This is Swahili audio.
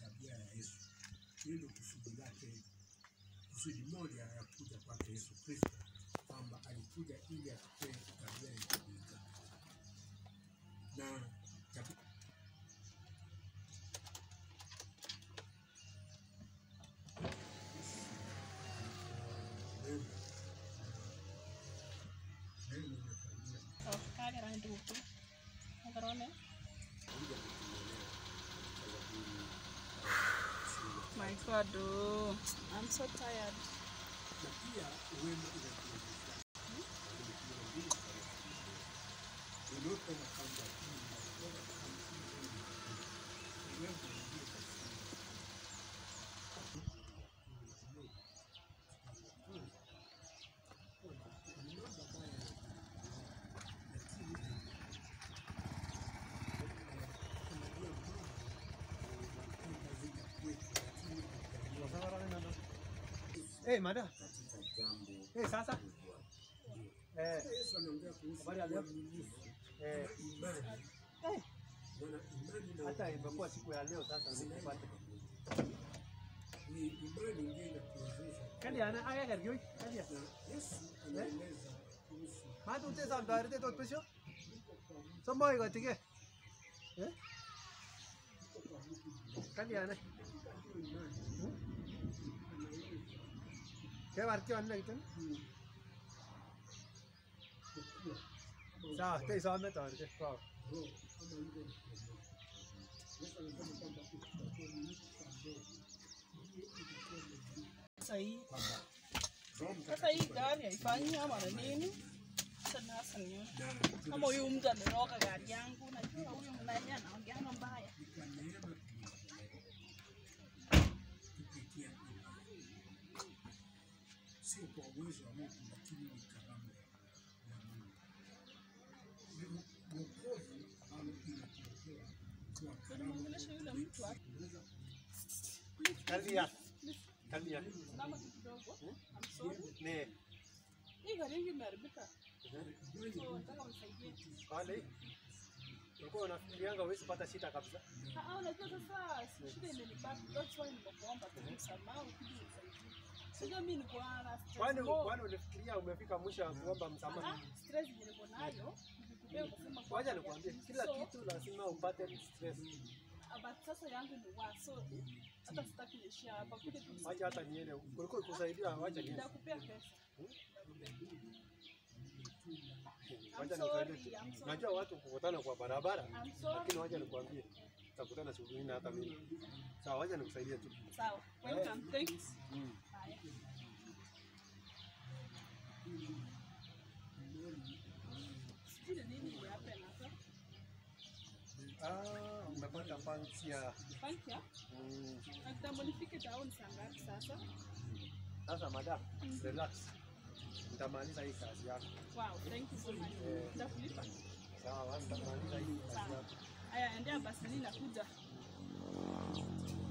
tabia ya Yesu. Hiyo ndio kusudi lake, kusudi moja ya kuja kwake Yesu Kristo, kwamba alikuja ili atupee tabia ya kuiga na tabia Neno. Neno limekaribia Oh, kagera ndugu. Nagarone. kuja kutuelea sababu My God, oh. I'm so tired. na pia uwema inakuonyesha unaotaka kwamba Eh, mada. katika jambo Eh, sasa. Eh, Yesu anaongea kuhusu Habari ya leo? uaminifu, eh, imani. eh, Maana imani na hata imekuwa siku ya leo sasa nikupata. ni imani ndio inatuwezesha. Kali ana aya gargoi. Kali. Na Yesu anaeleza kuhusu Madu te sam darite tot pesho. Somo iko tike. Eh? Kali ana. Ke barki wanna kitan. Sawa, te some tarite. Sawa. roho kama ile Yesu anasema kwamba utakapoamini kwa roho Sasa hii kwamba Roho sasa hii Mtakatifu gari haifanyi ama na nini? Sasa nasa ni na kama huyu mtu ameroga gari yangu, najua huyu mnani anaongeanga mbaya. ni kwa neema tunaokolewa kupitia imani, sio kwa uwezo wa Mungu, lakini ni karama ya Mungu. Ni wokovu ambao inatuletea kwa karama Nimuongeleshe yule mtu hapo. Kali ya. Kali ya. Simama tu kidogo. I'm sorry. Ne. Hii gari yangu imeharibika. So nataka unisaidie. Wale. Ulikuwa unafikirianga huwezi pata shida kabisa. Ah, ah, unajua sasa shida imenipata. That's why nimekuomba tu msamaha ukija unisaidie. Sijua mimi niko na stress. Kwani more. kwani ulifikiria umefika mwisho wa kuomba msamaha? Ah, stress yenye niko nayo. Nikikupea ukasema kwamba Wacha ya- nikwambie, kila So, kitu lazima upate stress. but sasa yangu ni wa so hata sitaki niishia hapa. Kuja tu Wacha hata niende. Kulikuwa kusaidia, wacha niende. nitakupea pesa. Wacha I'm sorry, nikusaidie. I'm sorry. Najua watu kukutana kwa barabara, I'm sorry. lakini wacha nikwambie, tutakutana siku nyingine hata mimi. Sawa, wacha nikusaidie tu. Sawa. Welcome. Thanks. Mm. Haya. Sijui ni nini imehappen hapa. Ah, umepata punch ya Thank you. mm. Na kitambo nifike town saa ngapi sasa? Sasa madam, relax. Nitamaliza hii kazi yako. Wow, thank you so much. Eh. Nitakulipa. Sawa, nitamaliza hii kazi Sawa. yako. Haya, endea basi mimi nakuja.